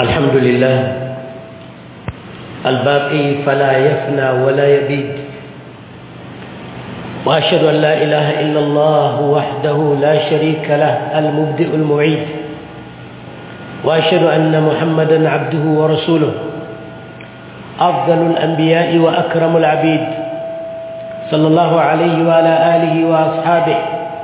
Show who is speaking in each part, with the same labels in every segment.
Speaker 1: الحمد لله الباقي فلا يفنى ولا يبيد وأشهد أن لا إله إلا الله وحده لا شريك له المبدئ المعيد وأشهد أن محمدا عبده ورسوله أفضل الأنبياء وأكرم العبيد صلى الله عليه وعلى آله وأصحابه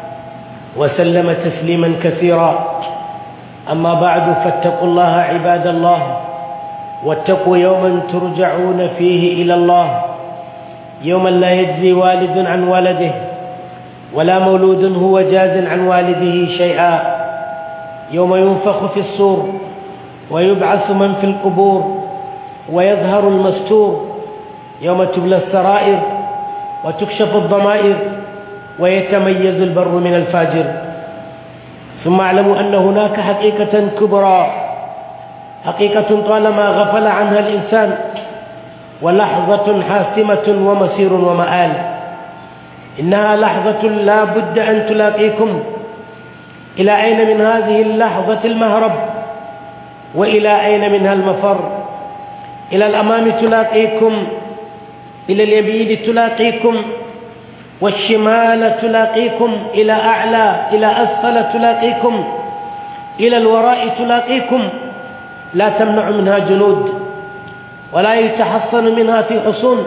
Speaker 1: وسلم تسليما كثيرا أما بعد فاتقوا الله عباد الله واتقوا يوما ترجعون فيه إلى الله يوما لا يجزي والد عن ولده ولا مولود هو جاز عن والده شيئا يوم ينفخ في الصور ويبعث من في القبور ويظهر المستور يوم تبلى السرائر وتكشف الضمائر ويتميز البر من الفاجر ثم اعلموا أن هناك حقيقة كبرى حقيقة طالما غفل عنها الإنسان ولحظة حاسمة ومسير ومآل إنها لحظة لا بد أن تلاقيكم إلى أين من هذه اللحظة المهرب وإلى أين منها المفر إلى الأمام تلاقيكم إلى اليمين تلاقيكم والشمال تلاقيكم إلى أعلى إلى أسفل تلاقيكم إلى الوراء تلاقيكم لا تمنع منها جنود ولا يتحصن منها في حصون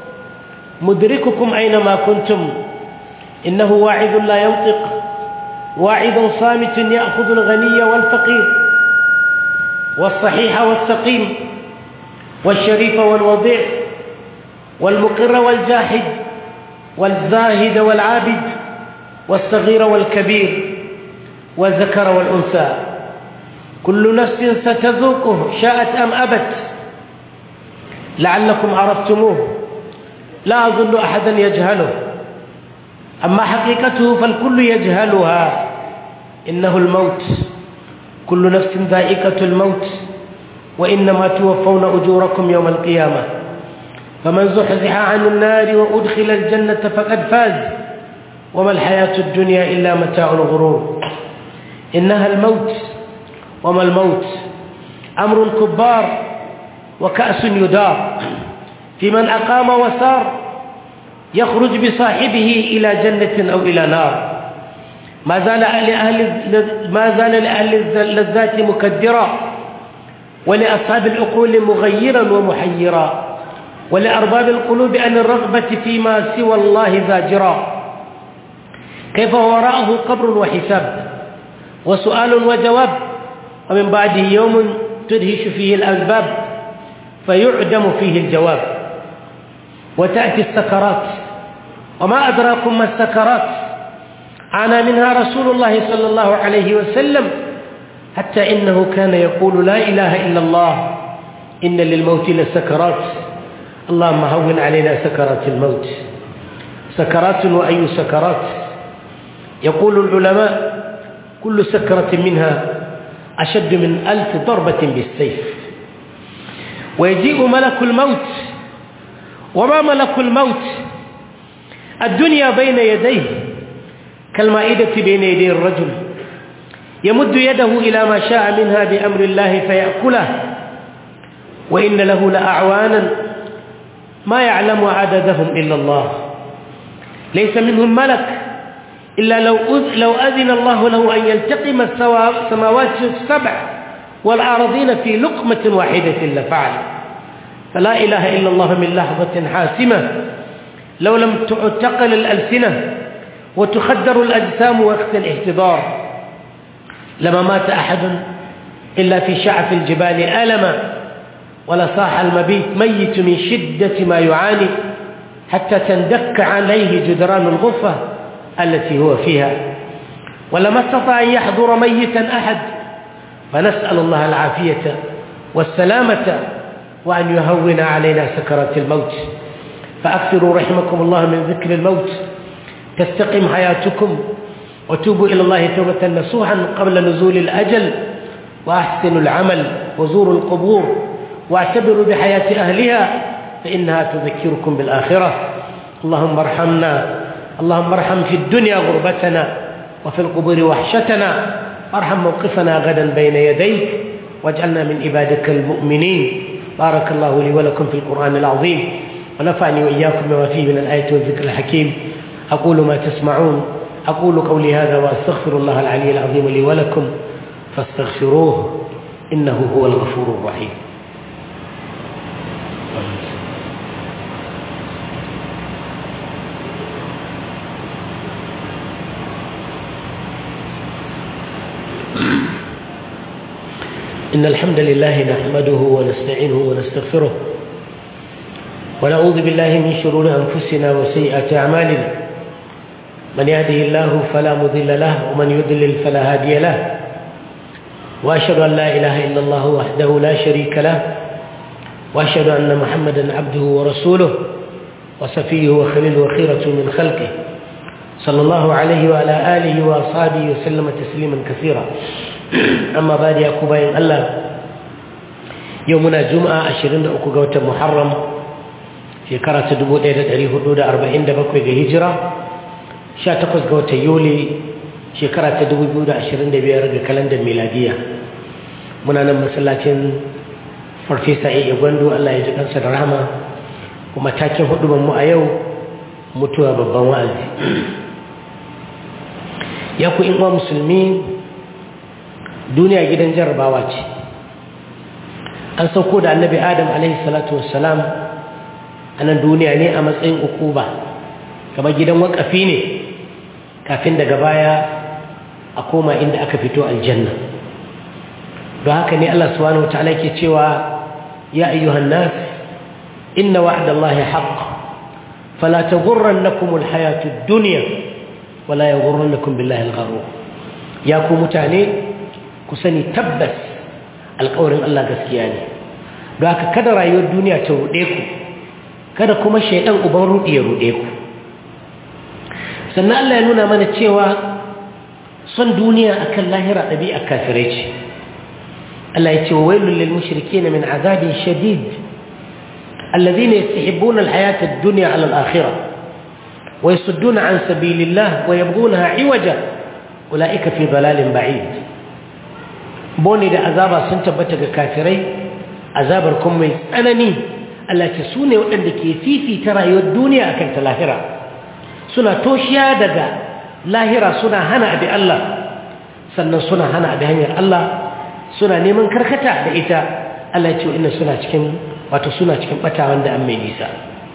Speaker 1: مدرككم أينما كنتم إنه واعظ لا ينطق واعظ صامت يأخذ الغني والفقير والصحيح والسقيم والشريف والوضيع والمقر والجاحد والزاهد والعابد والصغير والكبير والذكر والأنثى كل نفس ستذوقه شاءت أم أبت لعلكم عرفتموه لا أظن أحدا يجهله أما حقيقته فالكل يجهلها إنه الموت كل نفس ذائقة الموت وإنما توفون أجوركم يوم القيامة فمن زحزح عن النار وأدخل الجنة فقد فاز وما الحياة الدنيا إلا متاع الغرور إنها الموت وما الموت أمر كبار وكأس يدار في من أقام وسار يخرج بصاحبه إلى جنة أو إلى نار ما زال لأهل ما زال لأهل اللذات مكدرا ولأصحاب العقول مغيرا ومحيرا ولأرباب القلوب عن الرغبة فيما سوى الله زاجرا كيف وراءه قبر وحساب وسؤال وجواب ومن بعده يوم تدهش فيه الأسباب فيعدم فيه الجواب وتأتي السكرات وما أدراكم ما السكرات عانى منها رسول الله صلى الله عليه وسلم حتى إنه كان يقول لا إله إلا الله إن للموت لسكرات اللهم هون علينا سكرات الموت سكرات وأي سكرات يقول العلماء كل سكرة منها أشد من ألف ضربة بالسيف ويجيء ملك الموت وما ملك الموت الدنيا بين يديه كالمائدة بين يدي الرجل يمد يده إلى ما شاء منها بأمر الله فيأكله وإن له لأعوانا ما يعلم عددهم إلا الله ليس منهم ملك إلا لو لو أذن الله له أن يلتقم السماوات السبع والأراضين في لقمة واحدة لفعل فلا إله إلا الله من لحظة حاسمة لو لم تعتقل الألسنة وتخدر الأجسام وقت الاحتضار لما مات أحد إلا في شعف الجبال ألما ولصاح المبيت ميت من شدة ما يعاني حتى تندك عليه جدران الغفة التي هو فيها ولما استطاع أن يحضر ميتا أحد فنسأل الله العافية والسلامة وأن يهون علينا سكرات الموت فأكثروا رحمكم الله من ذكر الموت تستقم حياتكم وتوبوا إلى الله توبة نصوحا قبل نزول الأجل وأحسنوا العمل وزوروا القبور واعتبروا بحياة أهلها فإنها تذكركم بالآخرة اللهم ارحمنا اللهم ارحم في الدنيا غربتنا وفي القبور وحشتنا ارحم موقفنا غدا بين يديك واجعلنا من عبادك المؤمنين بارك الله لي ولكم في القرآن العظيم ونفعني وإياكم بما فيه من الآية والذكر الحكيم أقول ما تسمعون أقول قولي هذا وأستغفر الله العلي العظيم لي ولكم فاستغفروه إنه هو الغفور الرحيم إن الحمد لله نحمده ونستعينه ونستغفره ونعوذ بالله من شرور أنفسنا وسيئات أعمالنا من يهده الله فلا مضل له ومن يضلل فلا هادي له وأشهد أن لا إله إلا الله وحده لا شريك له وأشهد أن محمدا عبده ورسوله وصفيه وخليل وخيرة من خلقه صلى الله عليه وعلى آله وأصحابه وسلم تسليما كثيرا أما بعد يا كوباين الله يومنا جمعة عشرين أكو قوة محرم في كرة دبو ديدة دريه حدود أربعين دبكوي هجرة sha takwas ga watan yuli shekara ta dubu biyu da ashirin da biyar ga kalandar miladiya muna nan masallacin farfesa iya gwando allah ya ji kansa da rahama kuma takin hudu mu a yau mutuwa babban wa'azi ya ku inwa musulmi duniya gidan jarabawa ce an sauko da annabi adam alaihi salatu wassalam a nan duniya ne a matsayin ukuba kamar gidan wakafi ne kafin daga baya a koma inda aka fito aljanna don haka ne Allah subhanahu wa ta'ala ke cewa ya ayyuhan nas inna wa'dallahi haqq fala taghurrannakum alhayatud dunya wala yaghurrannakum billahi algharur ya ku mutane ku sani tabbas alƙawarin Allah gaskiya ne don haka kada rayuwar duniya ta ruɗe ku kada kuma shaidan uban ruɗi ya ruɗe ku sannan Allah ya nuna mana cewa son duniya akan lahira ɗabi'a kafirai ce Allah ya ce wa wailul lil mushrikeen min azabin shadid alladhina yastahibbuna alhayata ad-dunya 'ala al-akhirah wa yasudduna 'an sabilillah wa yabghunaha 'iwaja ulaika fi dalalin ba'id bone da azaba sun tabbata ga kafirai azabar kuma mai tsanani Allah ce su ne waɗanda ke fifita rayuwar duniya akan ta lahira suna toshiya daga lahira suna hana abi Allah sannan suna hana abi hanyar Allah suna neman karkata da ita Allah ya ce inna suna cikin wato suna cikin bata wanda an mai nisa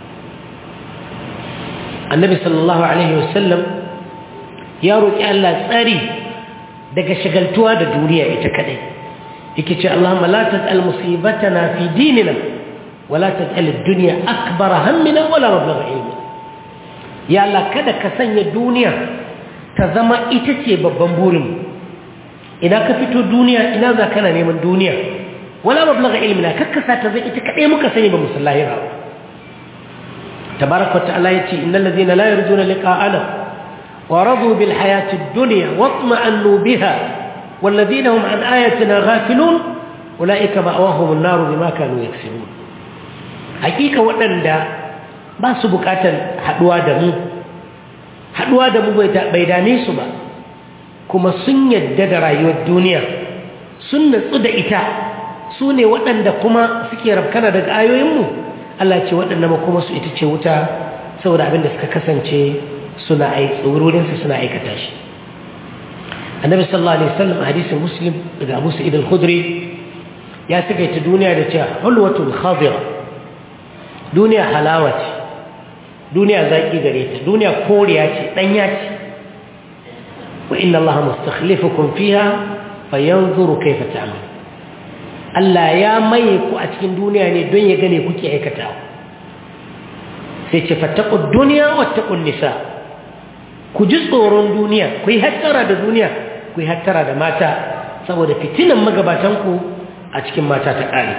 Speaker 1: annabi sallallahu alaihi wasallam ya roki Allah tsari daga shagaltuwa da duniya ita kadai yake ce Allahumma la taj'al musibatana fi dinina wala taj'al ad-dunya akbara hammina wala mablagha ilmina ya Allah kada ka sanya duniya ta zama ita ce babban burin ina ka fito duniya ina za kana neman duniya wala mablagha ilmina kakkasa ta zai ita kadai muka sani ba musallahi ba tabaraka ta'ala yace innal ladhina la yarjuna liqa'ana wa radu bil hayati ad-dunya watma'annu biha wal ladhina hum an ayatina ghafilun ulaika ma'awahum an-nar bima kanu yaksibun hakika waɗanda ba su bukatar haduwa da mu haduwa da mu bai dame su ba kuma sun yadda da rayuwar duniya sun natsu da ita su ne waɗanda kuma suke rafkana daga ayoyinmu Allah ce waɗanda ma kuma su ita ce wuta saboda abinda suka kasance suna aiki wurinsu suna aikata shi annabi sallallahu alaihi wasallam a hadisin muslim daga abu sa'id al-khudri ya sakaita duniya da cewa hulwatul khadira duniya halawa ce duniya zaƙi gare ta duniya koriya ce ɗanya ce wa inna Allah mustakhlifukum fiha fayanzuru kayfa ta'mal Allah ya maye ku a cikin duniya ne don ya gane kuke aikatawa sai ce fattaqud dunya wattaqun nisa ku ji tsoron duniya ku yi hattara da duniya ku yi hattara da mata saboda fitinan magabatan ku a cikin mata ta ƙare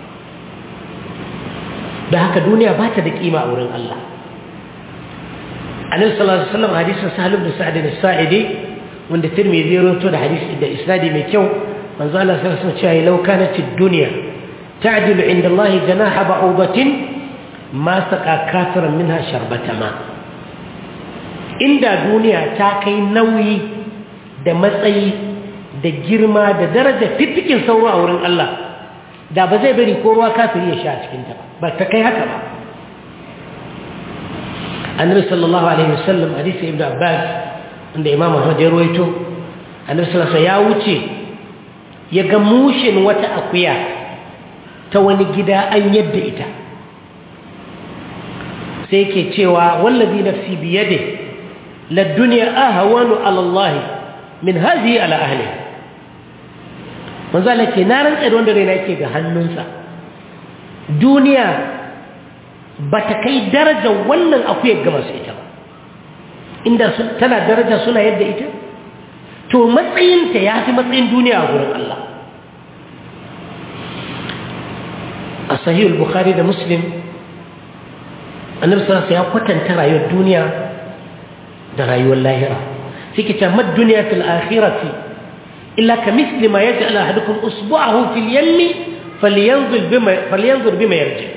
Speaker 1: da haka duniya ba ta da kima a wurin Allah annabi sallallahu alaihi wasallam hadisin sahal ibn sa'd as-sa'idi wanda tirmidhi ya rawaito da hadisi da isnadi mai kyau manzo Allah sallallahu alaihi wasallam law kanat ad-dunya ta'dilu 'inda Allah janaha ba'udatin ma saqa kafiran minha sharbata ma inda duniya ta kai nauyi da matsayi da girma da daraja fiffikin sauro a wurin Allah da ba zai bari ko ruwa kafiri ya sha a cikinta ba ta kai haka ba annabi sallallahu alaihi wasallam hadisi ibnu abbas inda imam ahmad ya ruwaito annabi sallallahu alaihi ya wuce ya ga mushin wata akuya ta wani gida an yadda ita sai ke cewa wallazi nafsi biyade la dunya ahwanu ala allah min hadhihi ala ahliha manzo Allah ce na rantsa da wanda raina yake ga hannunsa duniya ba ta kai darajar wannan akuyar ga masu ita ba inda tana daraja suna yadda ita to matsayinta ya fi matsayin duniya a gurin Allah a sahihul bukhari da muslim annabi sallallahu ya kwatanta rayuwar duniya da rayuwar lahira suke ce mad duniya fil akhirati إلا كمثل ما يجعل أحدكم أصبعه في اليم فلينظر بما, فلينظر بما يرجع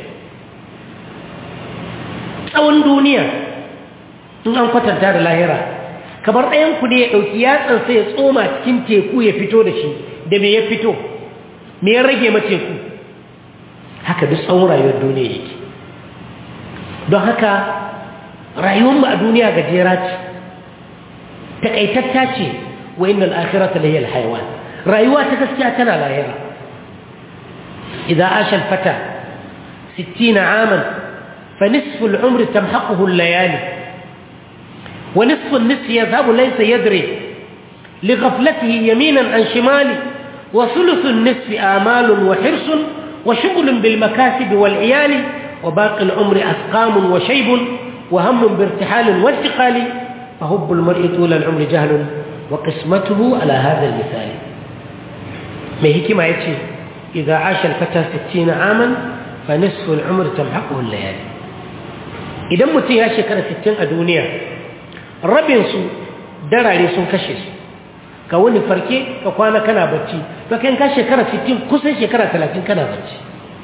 Speaker 1: tsawon duniya in an kwatanta da lahira kamar ɗayanku ne ya ɗauki yatsansa ya tsoma cikin teku ya fito da shi da me ya fito me ya rage ma teku haka duk tsawon rayuwar duniya yake don haka rayuwarmu a duniya gajera ce taƙaitatta ce وإن الآخرة لهي الحيوان رأيوات تسكياتنا لاهرة إذا عاش الفتى ستين عاما فنصف العمر تمحقه الليالي ونصف النصف يذهب ليس يدري لغفلته يمينا عن شماله وثلث النصف آمال وحرص وشغل بالمكاسب والعيال وباقي العمر أسقام وشيب وهم بارتحال وانتقال فهب المرء طول العمر جهل وقسمته على هذا المثال ما هكما يتشي إذا عاش الفتى ستين عاما فنصف العمر تمحقه الليالي إذا متي يا شكرا ستين الدنيا ربين سو دراري سن كشس كوني فركي كوانا كان بچي فكان كان شكرا ستين كسن شكرا ثلاثين كان بچي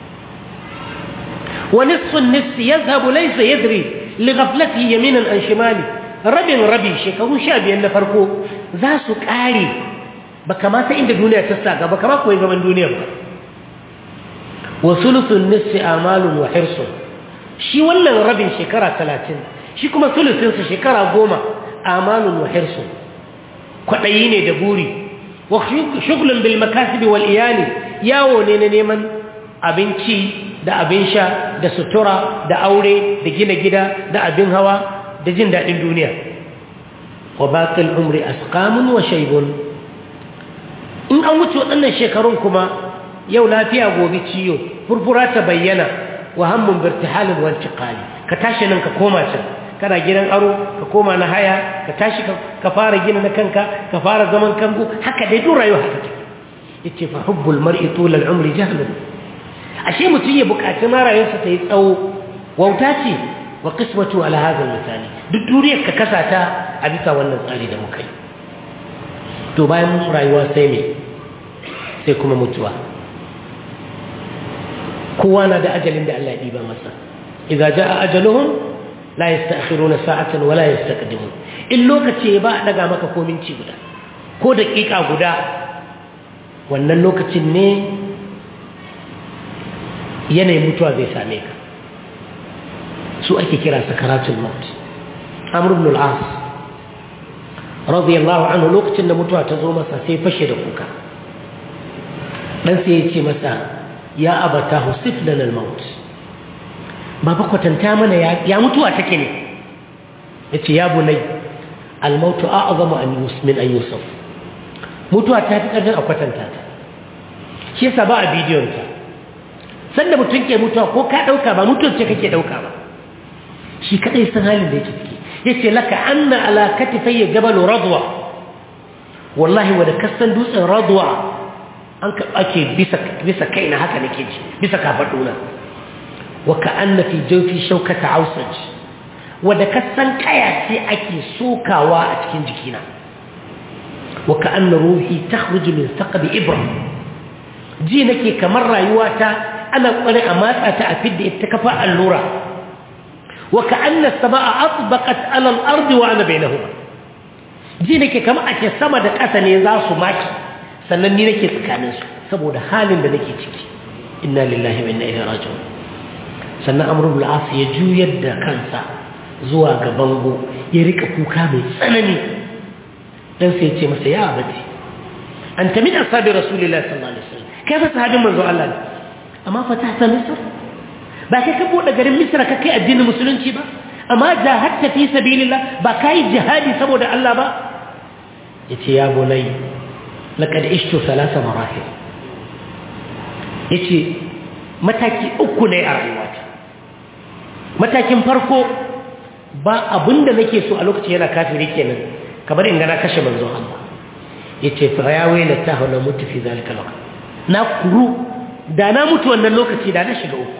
Speaker 1: ونصف النصف يذهب ليس يدري لغفلته يمينا عن شماله rabin rabi shekaru sha biyar na farko za su ƙare ba kamata inda duniya ta sa ba kama koyi zaman duniya ba wa sulusun nisfi amalun wa hirsun shi wannan rabin shekara talatin shi kuma sulusinsa shekara goma amalun wa hirsun kwaɗayi ne da buri wa shuglun bil makasibi wal iyali yawo ne na neman abinci da abin sha da sutura da aure da gina gida da abin hawa da jin daɗin duniya wa baƙil umri asqamun wa shaibun in an wuce waɗannan shekarun kuma yau lafiya gobe ciyo furfura ta bayyana wa hammun birtihalin wanci ƙali ka tashi nan ka koma can kana gidan aro ka koma na haya ka tashi ka fara gina na kanka ka fara zaman kango haka dai duk rayuwa haka take yace fa hubbul mar'i tulal umri jahlun ashe mutum ya buƙaci ma rayuwarsa ta yi tsawo wauta ce wa qismatu ala hadha misali duk duniyar ka kasa ta a bisa wannan tsari da muka yi to bayan rayuwa sai me sai kuma mutuwa kowa na da ajalin da Allah ya diba masa idza jaa ajaluhum la yasta'khiruna sa'atan wa la yastaqdimun in lokaci ba a daga maka ko minti guda ko daƙiƙa guda wannan lokacin ne yanayin mutuwa zai same ka su ake kira sakaratul maut amr ibn al-as radiyallahu anhu lokacin da mutuwa ta zo masa sai fashe da kuka dan sai ya ce masa ya abata husif lana al-maut baba kwatanta mana ya mutuwa take ne yace ya bunai al-maut a'zamu an yusmin an yusuf mutuwa ta fi karfin a kwatanta ta shi yasa ba a bidiyon ta sanda mutum ke mutuwa ko ka dauka ba mutuwar ce kake dauka ba shi kadai san halin da yake ciki yace laka anna ala katifayya jabal radwa wallahi wa da kasan dutsen radwa an ka ake bisa bisa kaina haka nake ji bisa kafaduna wa ka anna fi jawfi shawkata ausaj wa da kasan kaya ce ake sokawa a cikin jikina wa ka anna ruhi takhruju min thaqbi ibra ji nake kamar rayuwata ana kware a matsa ta a fidda ita kafa allura وكأن السماء أطبقت على الأرض وأنا بينهما جينك كما أكي سما دك أسني ذاسو ماكي sannan ni nake tsakaninsu saboda halin da nake ciki inna lillahi wa inna ilaihi raji'un sannan amr ibn al ya juyar da kansa zuwa ga bango ya rika kuka mai tsanani dan sai ya ce masa ya abati anta min ashabi rasulillahi sallallahu alaihi wasallam kai fa sahabin manzo Allah ne amma fatahta misr ba kai ka bude garin misra ka kai addinin musulunci ba amma jahadta fi sabilillah ba kai jihadi saboda Allah ba yace ya bunai laqad ishtu thalatha marahil yace mataki uku ne a rayuwata matakin farko ba abinda nake so a lokacin yana kafiri kenan kamar in ga na kashe manzon Allah yace fa ya waila ta hawla mutu fi zalika lokaci na kuru da na mutu wannan lokaci da na shiga uku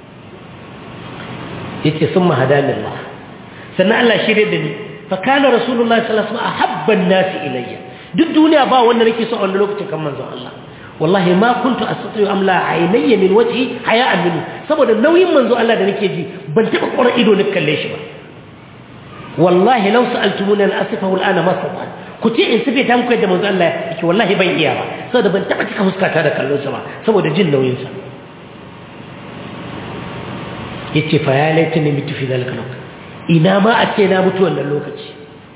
Speaker 1: yace summa hadanillah sannan Allah shirye da ni fa kana rasulullahi sallallahu alaihi wasallam ahabban nasi ilayya duk duniya ba wanda nake so a wannan lokacin kan manzon Allah wallahi ma kuntu astati amla aynayya min wajhi haya'an minhu saboda nauyin manzo Allah da nake ji ban taba ƙura ido na kalle shi ba wallahi law sa'altumuna al-asifahu al-ana ma sa'al ku ce in sife ta muku yadda manzo Allah yake wallahi ban iya ba saboda ban taba cika fuskata da kallon sa ba saboda jin nauyin sa yace fa ya laitani mitu fi zalika lokaci ina ma a ce na mutu wannan lokaci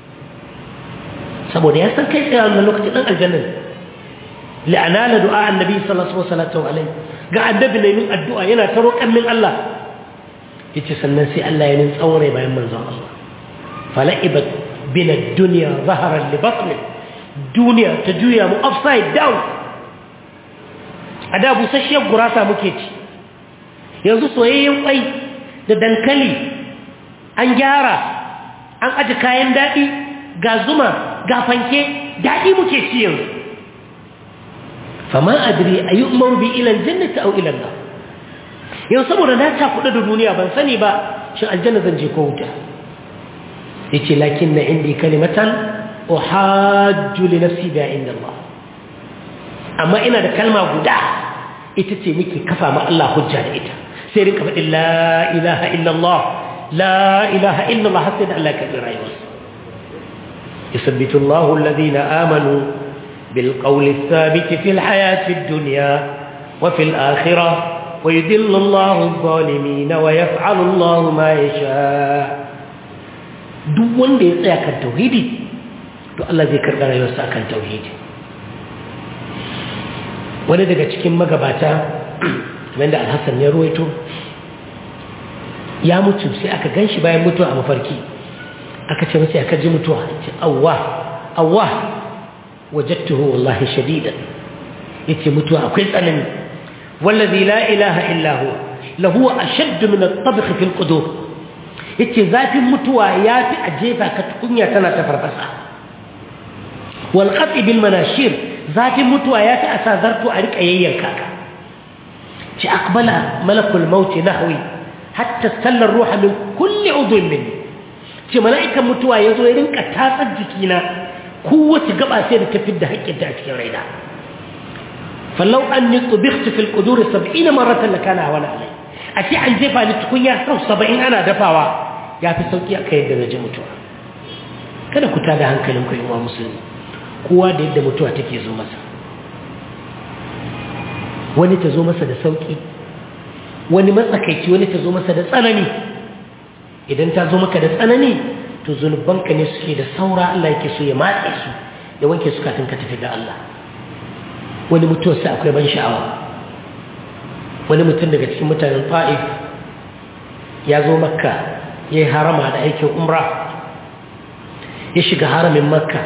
Speaker 1: saboda ya san kai tsaye wannan lokaci dan aljanna لأنال دعاء النبي صلى الله عليه وسلم ga annabi ne min addu'a yana ta roƙan min Allah yace sannan sai Allah ya nin tsaure bayan manzon Allah fala'ibat bina dunya zaharan li batni duniya ta juya mu upside down ada busasshiyar gurasa muke ci yanzu soyayyen kwai da dankali an gyara an aje kayan daɗi ga zuma ga fanke daɗi muke ci yanzu fama adri a yi umaru bi ilan jannata au ilan nan yau saboda na ta kuɗa da duniya ban sani ba shi aljanna zan je ko wuta ya ce lakin na indi kalimatan uhajju li nafsi biya inda Allah amma ina da kalma guda ita ce nake kafa ma Allah hujja da ita sai rinka faɗin la ilaha illallah la ilaha illallah har sai da Allah ya karɓi rayuwarsa يثبت الله الذين آمنوا بالقول الثابت في الحياة الدنيا وفي الآخرة ويذل الله الظالمين ويفعل الله ما يشاء duk wanda ya tsaya kan tauhidi to Allah zai karɓi rayuwarsa kan tauhidi wani daga cikin magabata wanda alhassan ya ruwaito ya mutu sai aka gan shi bayan mutuwa a mafarki aka ce masa aka ji mutuwa ce awwa awwa wajadtuhu wallahi shadidan yace mutuwa akwai tsanani wallazi la ilaha illa huwa lahu ashaddu min at-tabkh fi al-qudur yace zafin mutuwa yafi a jefa ka tukunya tana ta farfasa wal qat'i bil manashir zafin mutuwa yafi a sa zarto a rika yayyanka ka ci aqbala malakul maut nahwi hatta salla ruha min kulli udhun minni ce mala'ikan mutuwa yazo ya rinka tatsar jikina kowace gaba sai da ta fidda haƙƙinta a cikin raina fallau an yi tsubiktu fil ƙuduri saba'in maratan da kana wani alai a ce an jefa ni tukunya sau saba'in ana dafawa ya fi sauƙi a kai yadda na ji mutuwa kada ku tada hankalin ku wa musulmi kowa da yadda mutuwa take zo masa wani ta zo masa da sauƙi wani matsakaici wani ta zo masa da tsanani idan ta zo maka da tsanani to zunubanka ne suke da saura Allah yake so ya matse su ya wanke su kafin ka tafi ga Allah wani mutuwar sai akwai ban sha'awa wani mutum daga cikin mutanen fa'if ya zo makka ya yi harama da aikin umra ya shiga haramin makka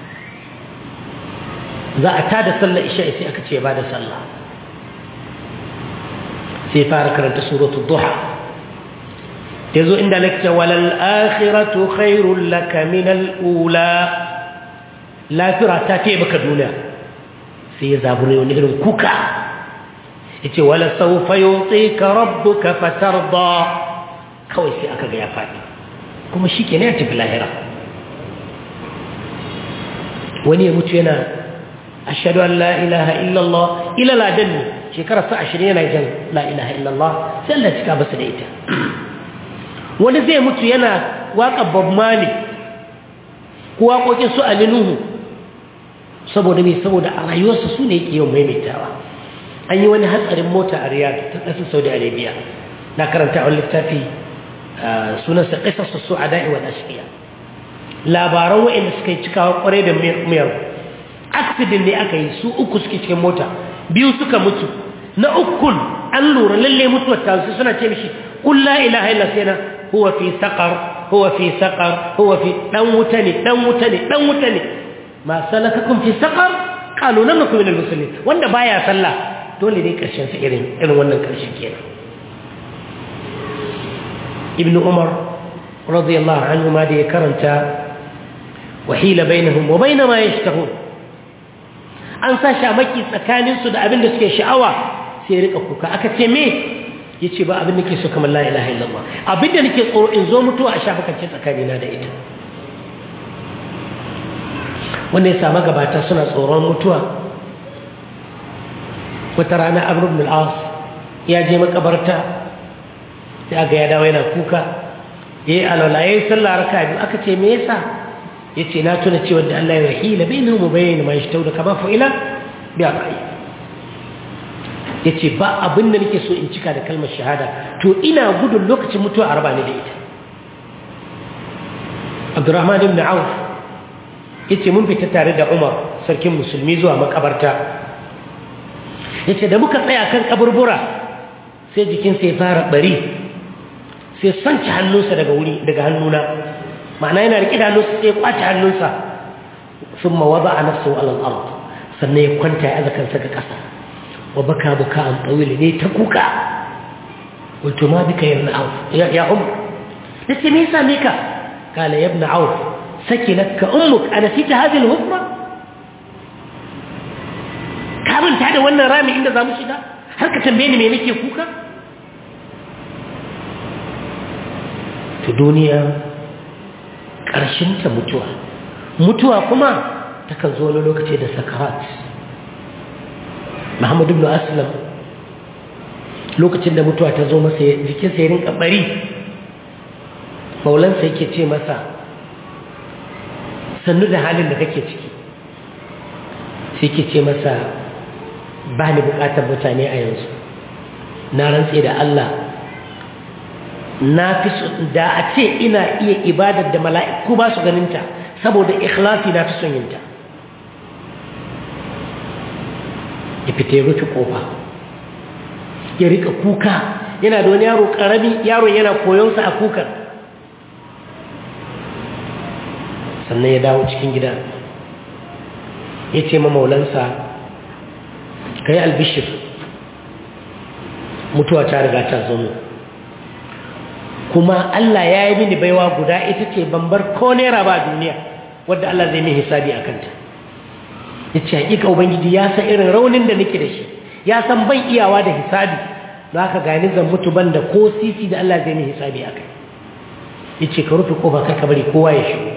Speaker 1: za a tada sallar isha sai aka ce ba da sallah sai fara karanta suratul duha yazo inda nake walal akhiratu khairul laka min al ula lafira ta ce baka duniya sai ya zabure wani irin kuka yace wala sawfa yutika rabbuka fatarda kawai sai aka ga ya fadi kuma shikenan ya tafi lahira wani ya mutu yana ashhadu an la ilaha illa allah ila ladan shekara sa 20 yana jan la ilaha illa allah sai Allah ya cika basu da ita wani zai mutu yana waƙa bob mali ko waƙoƙin su alinuhu saboda mai saboda a rayuwarsa su ne yake yawan maimaitawa an yi wani hatsarin mota a riyadh ta ƙasar saudi arabia na karanta a wani littafi sunansa ƙasar su a da'i wa ashiya labaran waɗanda suka yi cikawa ƙwarai da miyar accident ne aka yi su uku suke cikin mota biyu suka mutu na ukun an lura lalle mutuwar ta su suna ce mishi qul la ilaha illa sayna huwa fi saqar huwa fi saqar huwa fi dan wuta ne dan wuta ne dan wuta ne ma salakakum fi saqar qalu lam nakum min al-muslimin wanda baya sallah dole ne karshen sa irin irin wannan karshen kenan ibnu umar radiyallahu anhu ma da ya karanta wahila bainahum wa bain ma yashtahun an sa shamaki tsakanin su da abin da suke sha'awa sai rika kuka aka ce me yace ba abin da ke so kamar la ilaha illallah abin da nake tsoro in zo mutuwa a shafakance tsakanina da ita wanda ya samu gabata suna tsoron mutuwa wata rana amr ibn al-as ya je makabarta sai aga ya dawo yana kuka yayi alwala yayi sallah raka biyu aka ce me yasa yace na tuna cewa da Allah ya rahila bainahum wa bain ma yashtawda kama fa'ila bi aqai yace ba abin da nake so in cika da kalmar shahada to ina gudun lokacin mutuwa a raba ni da ita Abdurrahman ibn Auf yace mun fita tare da Umar sarkin musulmi zuwa makabarta yace da muka tsaya kan kaburbura sai jikinsa ya fara bari sai sanci hannunsa daga wuri daga hannuna ma'ana yana riƙe da hannunsa sai ya kwace hannunsa thumma wada'a nafsuhu 'ala al-ard sannan ya kwanta ya aza kansa ga ƙasa wa baka buka an tawil ne ta kuka qultu ma bika ya ibn auf ya ya um nace me yasa mika kala ya ibn auf sakinaka ummuk anasita hadhihi al-hufra ka manta da wannan rami inda za mu shiga har ka tambaye ni me nake kuka to duniya ta mutuwa mutuwa kuma takan zo wani lokaci da sakarat muhammadu ibn aslam lokacin da mutuwa ta zo masa jikinsa ya rinka bari maulansa yake ce masa sannu da halin da kake ciki sai ke ce masa ba ni bukatar mutane a yanzu na rantse da Allah na fi da a ce ina iya ibadar da mala'iku ba su ganinta saboda ikhlasi na fi son yinta ya fita ya rufe kofa ya rika kuka yana da wani yaro karami yaron yana koyonsa a kukan sannan ya dawo cikin gida ya ce ma maulansa ka yi albishir mutuwa ta riga ta zo kuma Allah ya yi mini baiwa guda ita ce bambar ko naira ba duniya wadda Allah zai min hisabi a kanta ya ce hakika ubangiji ya san irin raunin da nake da shi ya san ban iyawa da hisabi za ka gani zan mutu ban da ko sisi da Allah zai min hisabi a kai ya ce ka rufe kofa kar ka bari kowa ya shigo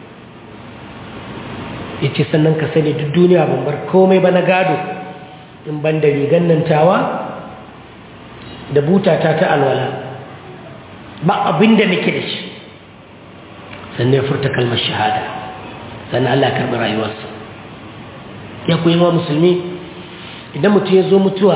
Speaker 1: ya ce sannan ka sani duk duniya ban bar komai ba na gado in ban da rigan nan tawa da butata ta alwala ba abin da nake da shi sannan ya furta kalmar shahada sannan Allah ya karɓi rayuwarsa ya kuyi wa musulmi idan mutum ya zo mutuwa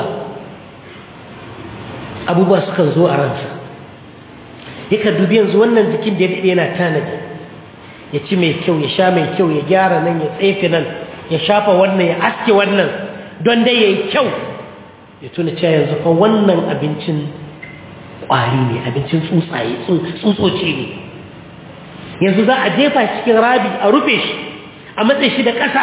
Speaker 1: abubuwa sukan zo a ransa yakan dubi yanzu wannan jikin da ya daɗe yana tanadi ya ci mai kyau ya sha mai kyau ya gyara nan ya tsefe nan ya shafa wannan ya aske wannan don dai ya yi kyau ya tuna cewa yanzu fa wannan abincin ƙwari ne abincin tsuntsaye tsutsotci ne yanzu za a jefa cikin rabi a rufe shi a matsayi shi da ƙasa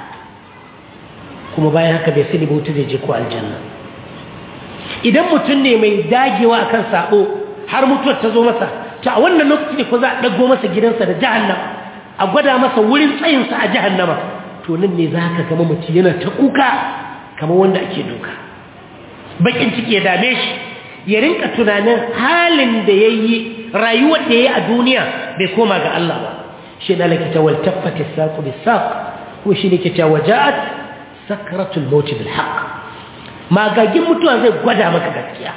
Speaker 1: kuma bayan haka bai sani bauta zai je ko aljanna idan mutum ne mai dagewa akan sabo har mutuwar ta zo masa ta a wannan lokaci ne ko za a ɗago masa gidansa da jahannama a gwada masa wurin tsayinsa a jahannama to nan ne za ka gama mutum yana ta kuka kamar wanda ake duka bakin ciki ya dame shi ya rinka tunanin halin da ya yi rayuwar da ya yi a duniya bai koma ga Allah ba shi na lakita wal tabbata saƙo bi saƙ ko shi ne ke ta waja'at sakratul mauti bil haqq magagin mutuwa zai gwada maka gaskiya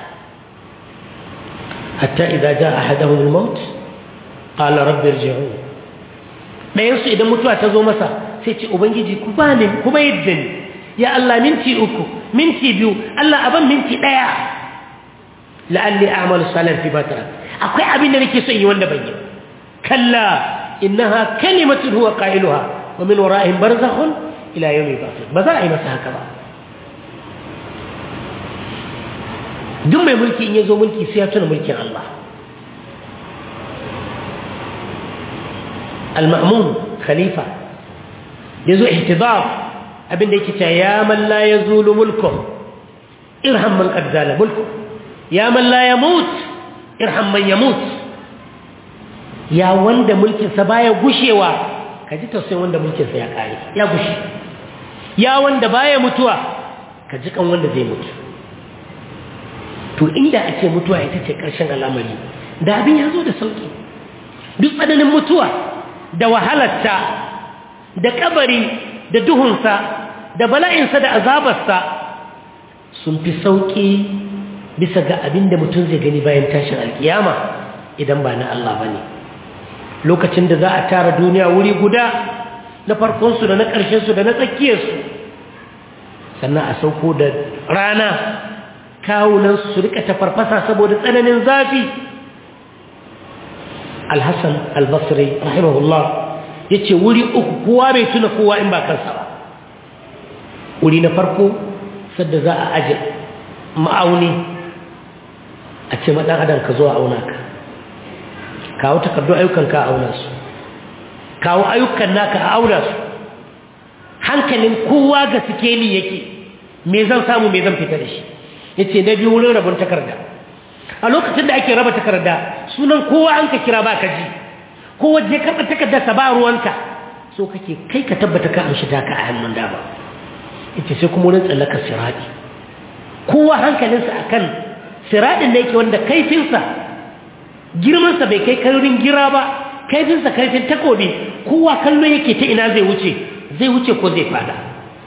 Speaker 1: hatta idza jaa ahaduhum al maut qala rabbi irji'un dayan su idan mutuwa ta zo masa sai ce ubangiji ku bani kuma yadda ni ya Allah minti uku minti biyu Allah aban minti daya la'alli a'malu salihan fi batara akwai abin da nake so yi wanda ban yi kalla innaha kalimatun huwa qailuha wa min wara'ihim barzakhun ila yawmi ba'th ba za a yi masa haka ba duk mai mulki in yazo mulki sai ya tuna mulkin Allah al-ma'mun khalifa yazo ihtidar abin da yake cewa ya man la yazulu mulku irham man qad zala mulku ya man la yamut irham man yamut ya wanda mulkinsa baya gushewa ka ji tausayin wanda mulkinsa ya kare ya gushe ya wanda baya mutuwa ka ji kan wanda zai mutu to inda ake mutuwa ita ce ƙarshen al'amari da abin ya zo da sauƙi duk tsananin mutuwa da wahalarta da kabari da duhunsa da bala'insa da azabarsa sun fi sauƙi bisa ga abin da mutum zai gani bayan tashin alkiyama idan ba na Allah ba ne lokacin da za a tara duniya wuri guda na farkonsu da na ƙarshensu da na tsakiyarsu sannan a sauko da rana kawunansu su rika tafarfasa saboda tsananin zafi alhassan albasri rahimahullah ya ce wuri uku kowa bai tuna kowa in ba kansa ba wuri na farko sadda za a aje ma'auni a ce maɗan adam ka zo a auna ka kawo takardun ayyukan ka a auna su kawo ayyukan naka a auna su hankalin kowa ga sikeli yake me zan samu me zan fita da shi ya ce na biyu wurin rabin takarda a lokacin da ake raba takarda sunan kowa an ka kira ba ka ji kowa je karɓa takardarsa ba ruwanka so kake kai ka tabbata ka amshi taka a hannun dama ita sai kuma wurin tsallakar siraɗi kowa hankalinsa a kan siraɗin da yake wanda kaifinsa girmansa bai kai kaurin gira ba kaifinsa kaifin takobi kowa kallo yake ta ina zai wuce zai wuce ko zai fada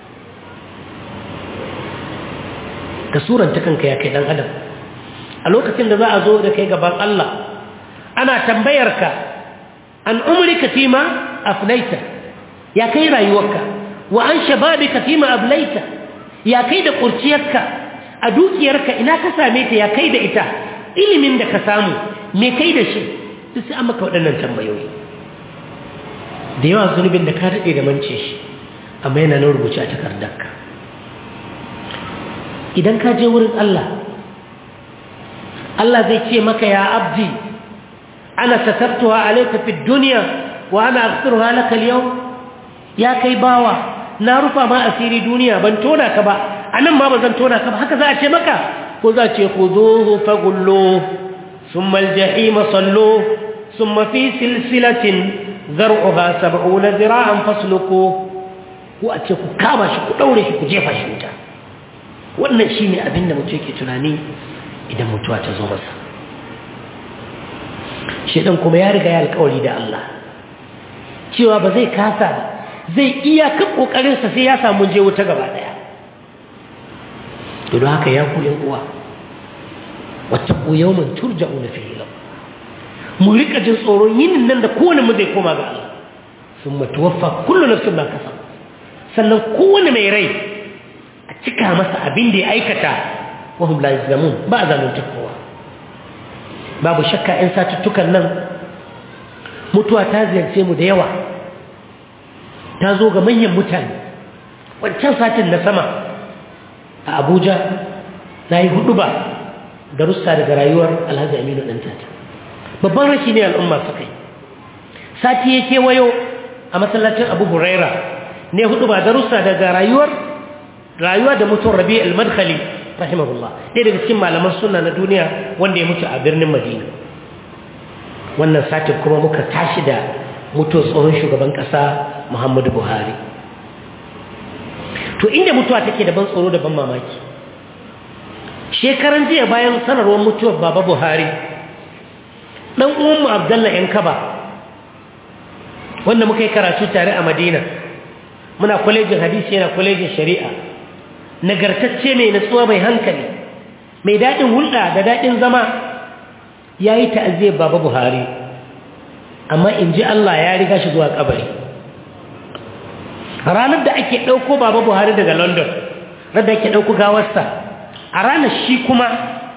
Speaker 1: ka suranta kanka ya kai dan adam a lokacin da za a zo da kai gaban Allah ana tambayarka an umrika fima afnaita ya kai rayuwarka wa an shababika fima ablaita ya kai da kurciyarka a dukiyarka ina ka same ta ya kai da ita ilimin da ka samu me kai da shi duk sai an maka waɗannan tambayoyi da yawa zunubin da ka daɗe da mance shi amma yana nan rubuce a takardarka idan ka je wurin Allah Allah zai ce maka ya abdi ana satartuwa alayka fi dunya wa ana aghfiruha laka al ya kai bawa na rufa ma asiri duniya ban tona ka ba anan ma bazan tona ka ba haka za a ce maka ko za a ce khuduhu fagullu thumma al-jahim sallu thumma fi silsilatin zar'uha 70 zira'an fasluku ko a ce ku kama shi ku daure shi ku jefa shi wuta wannan shine abin da mutum yake tunani idan mutuwa ta zo masa shedan kuma ya riga ya alƙawari da Allah cewa ba zai kasa ba zai iya ka kokarinsa sai ya samu je wuta gaba daya to don haka ya ku yan uwa wattaqu yawman turja'una fihi ila mu rika jin tsoron yin nan da kowane mu zai koma ga Allah summa tuwaffa kullu nafsin ma kasabat sannan kowane mai rai a cika masa abin da ya aikata wa hum la yuzlamun ba zalunta kowa babu shakka in satuttukan nan mutuwa ta ziyarce mu da yawa ta zo ga manyan mutane wancan satin na sama a abuja na yi hudu ba da russa daga rayuwar alhaji aminu ɗan tata babban rashi ne al'umma suka yi sati ya kewayo a masallacin abu huraira ne hudu ba da russa daga rayuwar rayuwa da mutum rabi al-madkhali rahimahullah ɗaya daga cikin malaman sunna na duniya wanda ya mutu a birnin madina wannan satin kuma muka tashi da mutuwar tsohon shugaban ƙasa muhammadu buhari to inda mutuwa take da ban tsoro da ban mamaki shekaran jiya bayan sanarwar mutuwar baba buhari ɗan uwanmu abdallah yan kaba wanda muka yi karatu tare a madina muna kwalejin hadisi yana kwalejin shari'a nagartacce mai natsuwa mai hankali mai daɗin hulɗa da daɗin zama ya yi ta'aziyar baba buhari amma in ji Allah ya riga shi zuwa kabari ranar da ake ɗauko baba buhari daga london ranar ake ɗauko gawarsa a ranar shi kuma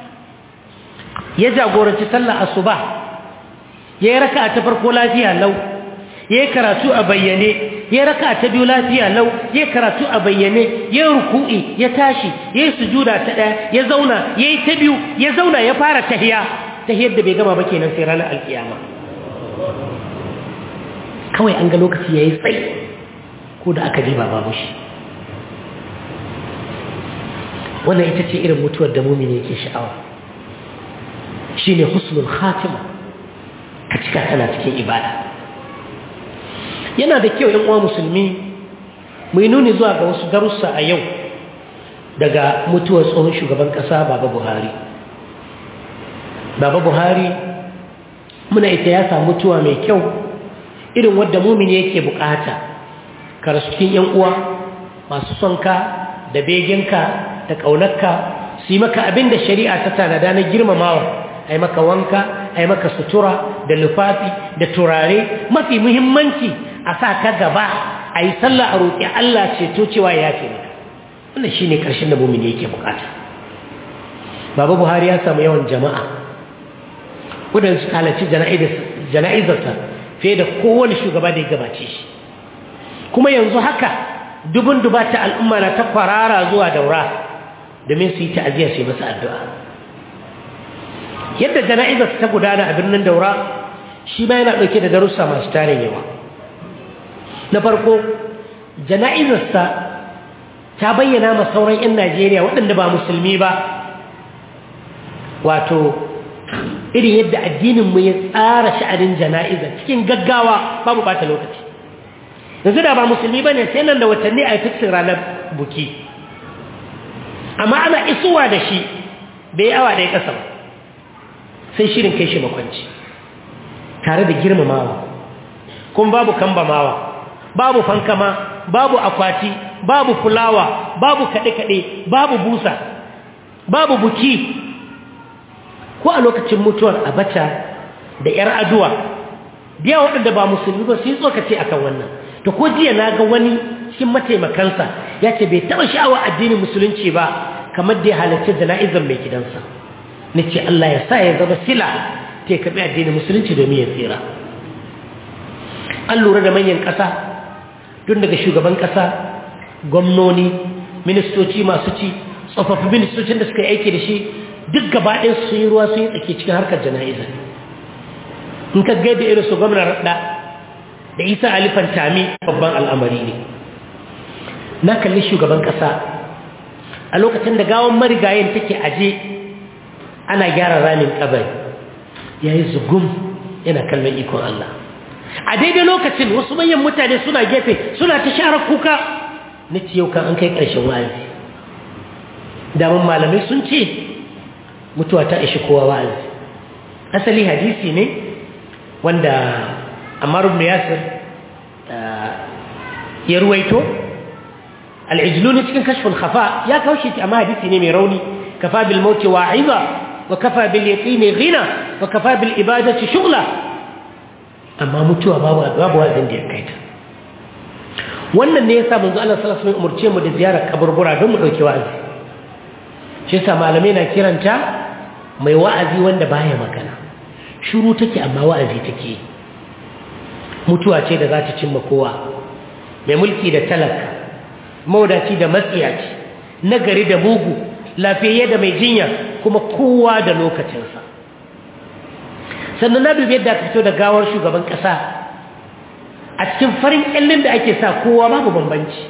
Speaker 1: ya jagoranci sallar asuba ya yi raka ta farko lafiya lau ya yi karatu a bayyane ya raka ta biyu lafiya lau ya karatu a bayyane ya ruku'i ya tashi ya yi sujuda ta ɗaya ya zauna ya yi ta biyu ya zauna ya fara tahiya tahiyar da bai gama ba kenan sai ranar alkiyama kawai an ga lokaci ya yi tsayi ko da aka ba babu shi wannan ita ce irin mutuwar da mumini yake sha'awa shi ne husnul khatima ka cika tana cikin ibada yana da kyau yan uwa musulmi mai nuni zuwa ga wasu darussa a yau daga mutuwar tsohon shugaban kasa baba buhari baba buhari muna ita ya samu mutuwa mai kyau irin wadda mumini yake bukata ka rasu cikin yan uwa masu sonka da beginka da ƙaunarka su yi maka abin da shari'a ta tanada na girmamawa a yi maka wanka a yi maka sutura da lufafi da turare mafi muhimmanci a sa ka gaba a yi sallah a roƙi Allah ceto cewa ya ce maka wannan shi ne ƙarshen da mumini yake bukata baba buhari ya samu yawan jama'a waɗanda su halarci jana'izarsa fiye da kowane shugaba da ya gabace shi kuma yanzu haka dubun dubata al'umma na ta kwarara zuwa daura domin su yi ta'aziyya su yi masa addu'a yadda jana'izarsa ta gudana a birnin daura shi ma yana ɗauke da darussa masu tarin yawa na farko jana'izarsa ta bayyana ma sauran 'yan najeriya waɗanda ba musulmi ba wato irin yadda addininmu ya tsara sha'anin jana'iza cikin gaggawa babu bata lokaci yanzu da ba musulmi ba ne sai nan da watanni a fiksin ranar buki amma ana isuwa da shi bai yi awa ɗaya ƙasa ba sai shirin kai shi makwanci tare da girmamawa kuma babu kambamawa babu fankama babu akwati babu fulawa babu kaɗe-kaɗe babu busa babu buki ko a lokacin mutuwar abacha da 'yar aduwa biya waɗanda ba musulmi ba su yi tsokace akan wannan to ko jiya na ga wani cikin mataimakansa ya ce bai taɓa sha'awa addinin musulunci ba kamar da ya halarci jana'izar mai gidansa na ce Allah ya sa ya zama sila ta ya kaɓi addinin musulunci domin ya tsira an lura da manyan ƙasa tun daga shugaban ƙasa gwamnoni ministoci masu ci tsofaffin ministocin da suka yi aiki da shi duk gabaɗin su yi ruwa sun yi tsaki cikin harkar jana'iza in ka gaida irin su gwamnan raɗa da isa alifan tami babban al'amari ne na kalli shugaban ƙasa a lokacin da gawon marigayen take aje ana gyara ramin kabari ya yi zugum yana kallon ikon Allah a daidai lokacin wasu manyan mutane suna gefe suna ta share kuka na yau kan an kai ƙarshen wa'azi damun malamai sun ce mutuwa ta ishi kowa wa'azi asali hadisi ne wanda Ammar ibn Yasir ya ruwaito al-ijluni cikin kashful khafa ya kaushe shi amma hadisi ne mai rauni kafa bil mauti wa'iza wa kafa bil yaqini ghina wa kafa bil ibadati shughla amma mutuwa babu babu wazin da ya kaita wannan ne yasa manzo Allah sallallahu alaihi wasallam umurce mu da ziyarar kaburbura don mu dauki wa'azi shi yasa malamai na kiranta mai wa'azi wanda baya magana shiru take amma wa'azi take mutuwa ce da za ta cimma kowa mai mulki da talaka maudaci da matsiyaci nagari da mugu lafiyayye da mai jinya kuma kowa da lokacinsa sannan na dubi yadda aka fito da gawar shugaban ƙasa a cikin farin ƙyallin da ake sa kowa babu bambanci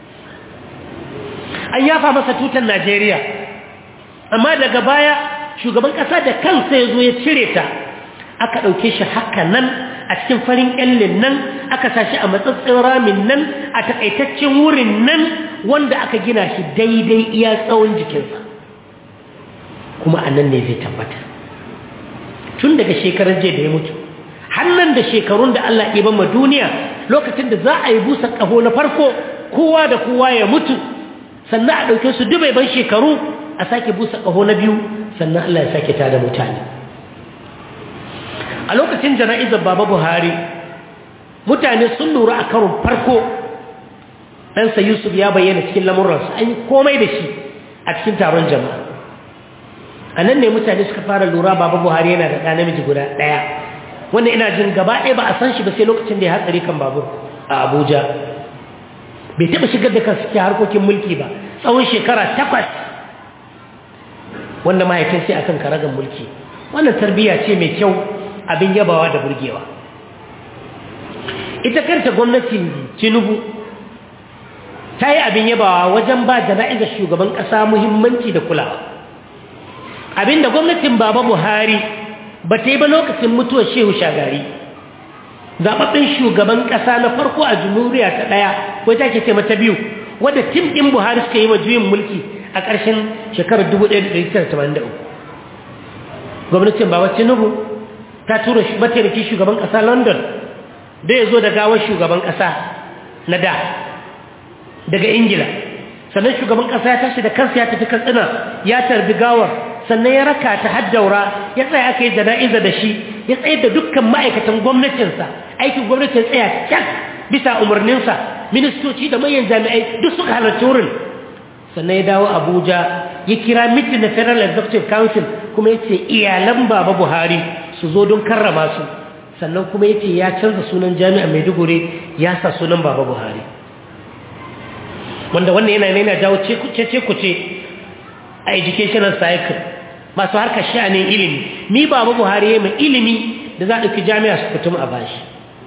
Speaker 1: an yafa masa tutan najeriya amma daga baya shugaban ƙasa da kansa ya zo ya cire ta aka ɗauke shi haka nan a cikin farin ƙyallin nan aka sashi a matsatsin ramin nan a taƙaitaccen wurin nan wanda aka gina shi daidai iya tsawon jikinsa kuma a nan ne zai tabbata tun daga shekarar jiya da ya mutu hannan da shekarun da Allah ya ma duniya lokacin da za a yi busa ƙaho na farko kowa da kowa ya mutu sannan a ɗauke su dubai ban shekaru a sake busa ƙaho na biyu sannan Allah ya sake tada mutane a lokacin jana'izar baba buhari mutane sun lura a karon farko ɗansa yusuf ya bayyana cikin lamurransa an yi komai da shi a cikin taron jama'a a nan ne mutane suka fara lura baba buhari yana da ɗa namiji guda ɗaya wanda ina jin gaba ɗaya ba a san shi ba sai lokacin da ya hatsari kan babur a abuja bai taɓa shigar da kansu cikin harkokin mulki ba tsawon shekara takwas wanda mahaifin sai akan karagan mulki wannan tarbiyya ce mai kyau abin yabawa da burgewa ita kanta gwamnatin tinubu ta yi abin yabawa wajen ba jana'izar shugaban ƙasa muhimmanci da kulawa abinda gwamnatin baba buhari ba ta yi ba lokacin mutuwar shehu shagari zaɓaɓɓen shugaban ƙasa na farko a jamhuriya ta ɗaya ko ta ke ce mata biyu wadda tim ɗin buhari suka yi wa juyin mulki a ƙarshen shekarar 1983 gwamnatin baba tinubu ta tura mataimakin shugaban ƙasa london da ya zo da gawar shugaban ƙasa na da daga ingila sannan shugaban ƙasa ya tashi da kansa ya tafi katsina ya tarbi gawar sannan ya raka ta haddaura ya tsaya aka yi jana'iza da shi ya tsaye da dukkan ma'aikatan gwamnatinsa aikin gwamnatin tsaya cak bisa umarninsa ministoci da manyan jami'ai duk suka halarci wurin sannan ya dawo abuja ya kira mitin na federal executive council kuma ya ce iyalan baba buhari su zo don karrama su sannan kuma ya ce ya canza sunan jami'a maiduguri ya sa sunan baba buhari wanda wannan yana yana jawo cece-kuce a educational cycle masu harkar sha'anin ilimi mi baba buhari ya mai ilimi da za a ɗauki jami'a su fitum a bashi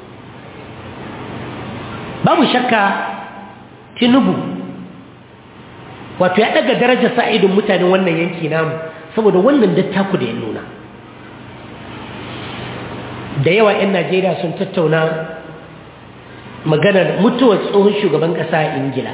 Speaker 1: babu shakka tinubu wato ya ɗaga darajar sa'idin mutanen wannan yanki namu saboda wannan dattaku da ya nuna da yawa 'yan najeriya sun tattauna maganar mutuwar tsohon shugaban ƙasa a ingila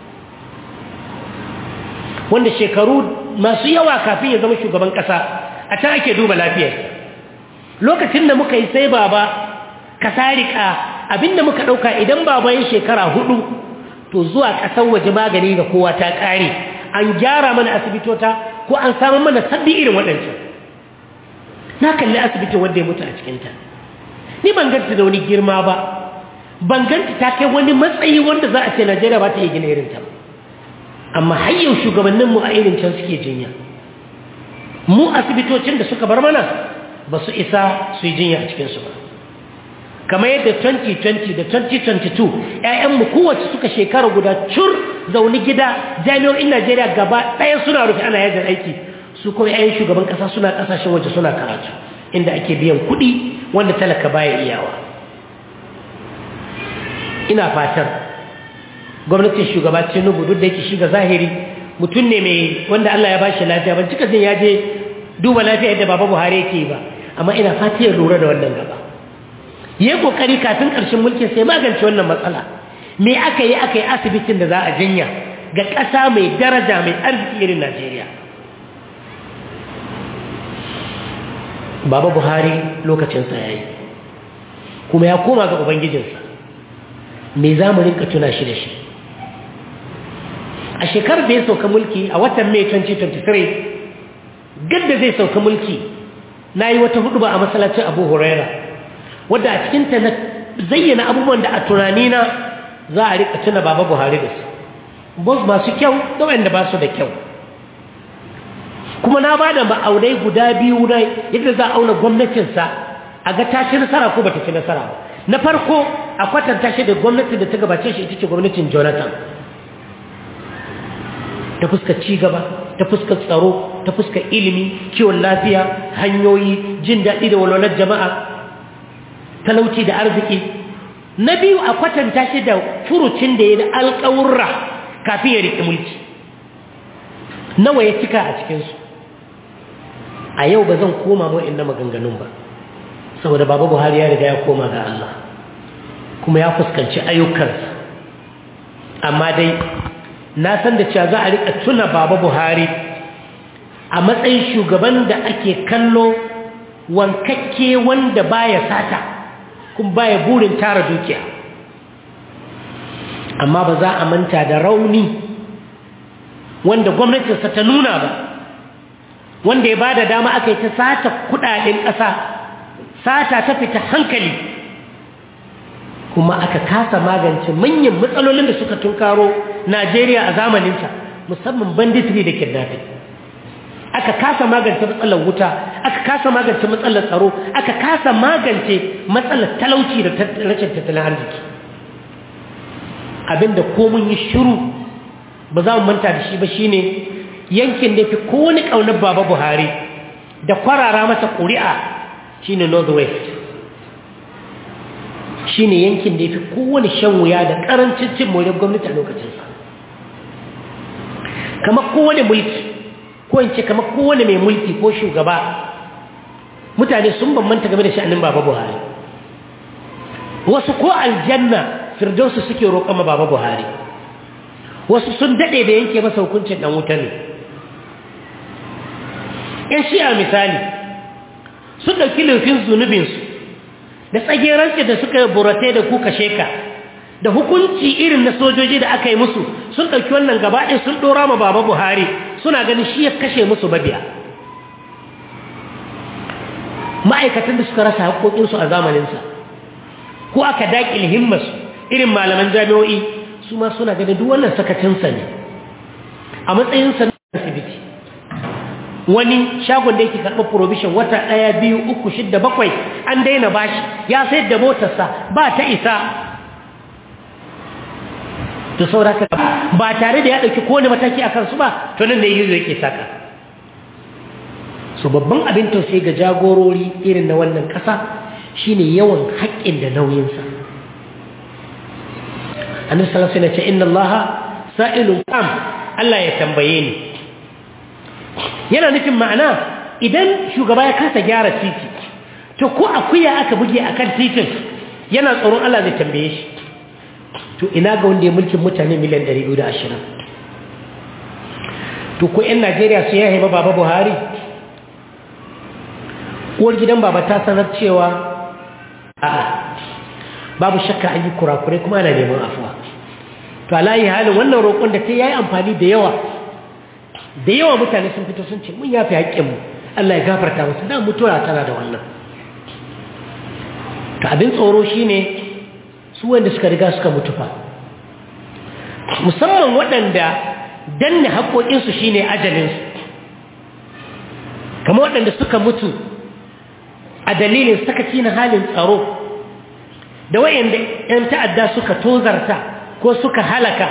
Speaker 1: wanda shekaru masu yawa kafin ya zama shugaban ƙasa a can ake duba lafiyar lokacin da muka yi sai baba kasarika abinda muka ɗauka idan baba ya shekara hudu to zuwa ƙasar waje magani ga kowa ta ƙare an gyara mana asibitota ko an samu mana sabbi irin waɗancan na kalli asibitin wanda ya mutu a cikinta ni ban ganta da wani girma ba ban ganta ta kai wani matsayi wanda za a ce najeriya ba ta yi gina irinta ba amma har yau shugabanninmu a irin can suke jinya mu asibitocin da suka bar mana ba su isa su yi jinya a cikinsu ba kamar yadda 2020 da 2022 'ya'yanmu kowace suka shekara guda cur zaune gida jami'o'in najeriya gaba ɗaya suna rufe ana yajin aiki su kuma 'ya'yan shugaban ƙasa suna ƙasashen waje suna karatu inda ake biyan kuɗi wanda talaka baya iyawa ina fatan gwamnatin shugaba tinubu duk da yake shiga zahiri mutum ne mai wanda Allah ya bashi lafiya ban cika jin ya je duba lafiya yadda baba buhari yake ba amma ina fata ya lura da wannan gaba yayi kokari kafin karshen mulkin sai magance wannan matsala me aka yi aka yi asibitin da za a jinya ga ƙasa mai daraja mai arziki irin Najeriya baba buhari lokacinsa ya yi kuma ya koma ga ubangijinsa me za mu rinka tuna shi da shi a shekarar da ya sauka mulki a watan mai 2023 gadda zai sauka mulki na yi wata hudu ba a matsalacin abu huraira wadda a cikinta na zayyana abubuwan da a tunanina za a rika tuna baba buhari da su bos masu kyau da wanda ba su da kyau kuma na ba da ma'aunai guda biyu na yadda za a auna gwamnatinsa a ga ta ci nasara ko ba ta ci nasara ba na farko a kwatanta shi da gwamnatin da ta gabace shi ita ce gwamnatin jonathan ta fuskar cigaba ta fuskar tsaro ta fuskar ilimi kiwon lafiya hanyoyi jin daɗi da walwalar jama'a talauci da arziki na biyu a kwatanta shi da furucin da ya da alƙawurra kafin ya riƙe mulki nawa ya cika a cikinsu a yau ba zan koma ma'in na maganganun ba saboda baba buhari ya riga ya koma ga Allah kuma ya fuskanci ayyukansa amma dai na san da cewa za a rika tuna baba buhari a matsayin shugaban da ake kallo wankakke wanda baya sata kuma baya burin tara dukiya amma ba za a manta da rauni wanda gwamnatinsa ta nuna ba wanda ya ba da dama aka yi ta sata kudaden ƙasa sata ta fita hankali kuma aka kasa magance manyan matsalolin da suka tunkaro najeriya a zamaninta musamman banditry da kidnapping aka kasa magance matsalar wuta aka kasa magance matsalar tsaro aka kasa magance matsalar talauci da rashin tattalin arziki abinda ko mun yi shiru ba za mu manta da shi ba shine yankin da fi kowane ƙaunar baba buhari da kwarara masa ƙuri'a shine northwest shine yankin da ya fi kowane shan wuya da ƙarancin cin moriyar gwamnati a lokacinsa kamar kowane mulki ko in ce kamar kowane mai mulki ko shugaba mutane sun bambanta game da sha'anin baba buhari wasu ko aljanna firdausu suke roƙon ma baba buhari wasu sun daɗe da yanke masa hukuncin ɗan wuta ne ‘yan shi'a misali sun ɗauki laifin zunubinsu da tsageranci da suka burate da kuka sheka da hukunci irin na sojoji da aka yi musu sun ɗauki wannan gabaɗin sun ɗora ma baba buhari suna ganin shi ya kashe musu babiya ma'aikatan da suka rasa haƙoƙinsu a zamaninsa ko aka daƙil himmasu irin malaman jami'o'i su ma suna ganin duk wannan sakacinsa ne a matsayinsa na asibiti wani shagon da yake karɓar provision wata ɗaya biyu uku shidda bakwai an daina bashi ya sayar da motarsa ba ta isa to sauraka ba tare da ya ɗauki kowane mataki a kansu ba to nan da yi yake saka so babban abin tausayi ga jagorori irin na wannan ƙasa shine yawan haƙƙin da nauyinsa annabi sallallahu alaihi wasallam ce inna allaha sa'ilun kam Allah ya tambaye ni yana nufin ma'ana idan shugaba ya kasa gyara titi to ko akuya aka buge akan titin yana tsoron Allah zai tambaye shi to ina ga wanda ya mulkin mutane miliyan 220 to ko 'yan Najeriya su ya haifa baba Buhari uwar gidan baba ta sanar cewa a'a babu shakka an yi kurakurai kuma ana neman afuwa to alayi halin wannan roƙon da ta yayi amfani da yawa da yawa mutane sun fito sun ce mun yafi haƙƙinmu Allah ya gafarta musu da mutuwa tana da wannan to abin tsoro shine su wanda suka riga suka mutu fa musamman waɗanda danne haƙoƙinsu shine ajalinsu kama waɗanda suka mutu a dalilin sakaci na halin tsaro da wayanda 'yan ta'adda suka tozarta ko suka halaka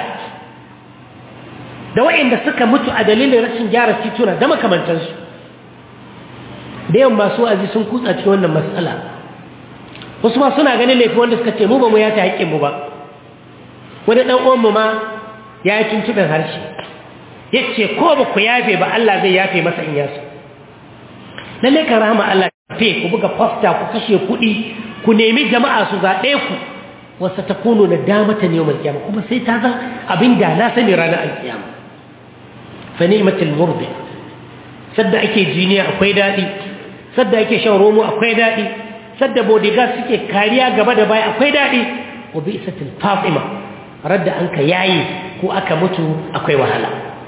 Speaker 1: da wayanda suka mutu a dalilin rashin gyara tituna da makamantansu da yawan masu azi sun kutsa cikin wannan matsala wasu ma suna ganin laifin wanda suka ce mu ba mu ya ta haƙƙinmu ba wani ɗan uwanmu ma ya yi tuntuɓin harshe ya ce ko ba ku yafe ba Allah zai yafe masa in yasu lalle ka rahama Allah fe ku buga fasta ku kashe kuɗi ku nemi jama'a su zaɓe ku wasu ta kuno na damata ne yawon kiyama kuma sai ta zan abin da na sani ranar alkiyama fa ni'matul murdi sadda ake jiniya akwai daɗi sadda ake shan romo akwai daɗi sadda bodyguard suke kariya gaba da baya akwai daɗi wa bi isatil fatima radda an ka yayi ko aka mutu akwai wahala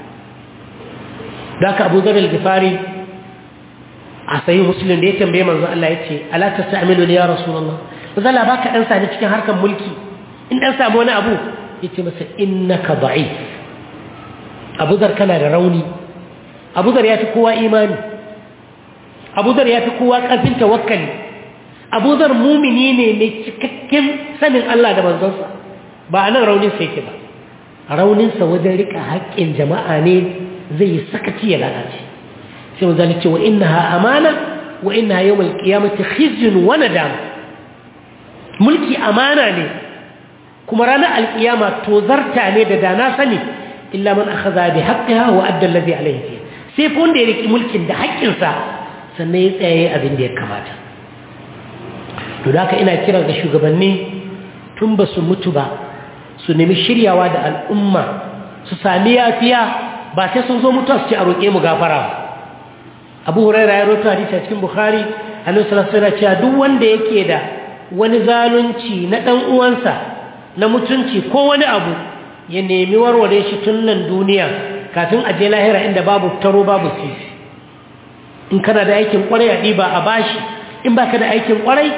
Speaker 1: da aka abu zarar gifari a sayi musulun da ya tambaye manzo Allah ya ce ala ta sa'amilu ya rasulullah ba zala ba ka ɗan sani cikin harkar mulki in ɗan samu wani abu ya ce masa innaka da'if abu zar kana da rauni abu zar ya fi kowa imani abu zar ya fi kowa ƙarfin tawakkali abu zar mumini ne mai cikakken sanin Allah da manzonsa ba a nan rauninsa yake ba rauninsa wajen rika haƙƙin jama'a ne zai yi sakaci ya lalace sai mun zalice wa innaha amana wa innaha yawmal qiyamati khizyun wa nadam mulki amana ne kuma ranar alkiyama tozarta ne da dana sani illa man akhadha bi haqqiha wa adda alladhi alayhi fiha sai fa wanda ya riki mulkin da haƙƙinsa sannan ya tsaye abin da ya kamata to da haka ina kira ga shugabanni tun ba su mutu ba su nemi shiryawa da al'umma su sami yafiya ba sai sun zo mutuwa su ce a roƙe mu gafara ba abu huraira ya roto hadisi a cikin bukhari annabi sallallahu alaihi cewa duk wanda yake da wani zalunci na dan uwansa na mutunci ko wani abu ya nemi warware shi tun nan duniya kafin a je lahira inda babu taro babu sisi in kana da aikin kwarai a ɗiba a bashi in baka da aikin kwarai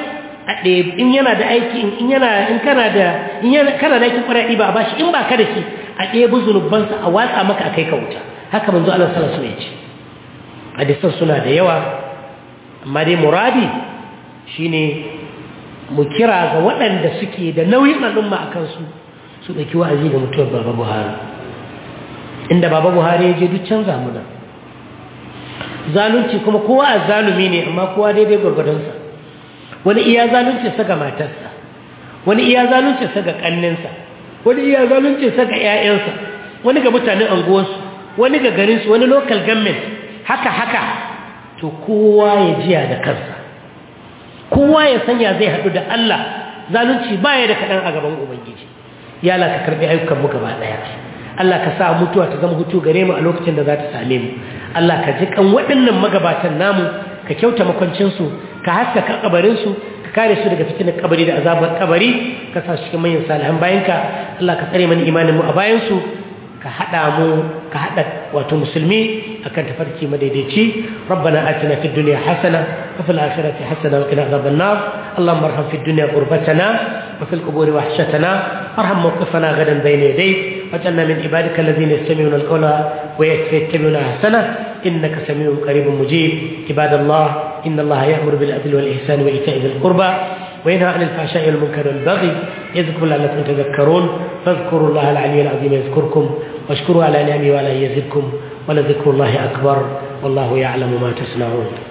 Speaker 1: a ɗaya in yana da aiki in yana in kana da in yana kana da aikin kwarai ba a bashi in ba ka da shi a ɗaya zunubansa a watsa maka a kai ka wuta haka manzo Allah sallallahu alaihi wasallam ya ce hadisan suna da yawa amma dai muradi shine mu kira ga waɗanda suke da nauyin al'umma a kansu su ɗauki wa'azi ga mutuwar baba buhari inda baba buhari ya je duk canza mu nan zalunci kuma kowa a zalumi ne amma kowa daidai gwargwadonsa wani iya zalunci sa ga matarsa wani iya zalunci sa ga ƙanninsa wani iya zalunci sa ga 'ya'yansa wani ga mutanen anguwarsu wani ga garinsu wani local government haka haka to kowa ya jiya da kansa kowa ya sanya zai haɗu da Allah zalunci baya da kaɗan a gaban ubangiji ya Allah ka karɓi ayyukanmu gaba ɗaya Allah ka sa mutuwa ta zama hutu gare mu a lokacin da za ta same mu Allah ka ji kan waɗannan magabatan namu ka kyauta makwancinsu ka haskaka kabarinsu ka kare su daga fitinar kabari da azabar kabari ka sa su cikin manyan salihan bayanka Allah ka tsare mana imanin mu a bayansu ka haɗa mu ka haɗa wato musulmi akan tafarki madaidaici rabbana atina fid dunya hasana wa fil akhirati hasana wa qina adhaban nar allahumma arham fid dunya qurbatana wa fil quburi wahshatana arham mawqifana gadan bayna yadayk واجعلنا من عبادك الذين يستمعون القول ويتبعون احسنه انك سميع قريب مجيب عباد الله ان الله يامر بالعدل والاحسان وايتاء ذي القربى وينهى عن الفحشاء والمنكر والبغي يذكركم لعلكم تذكرون فاذكروا الله العلي العظيم يذكركم واشكروا على نعمه وعلى يزدكم ولذكر الله اكبر والله يعلم ما تصنعون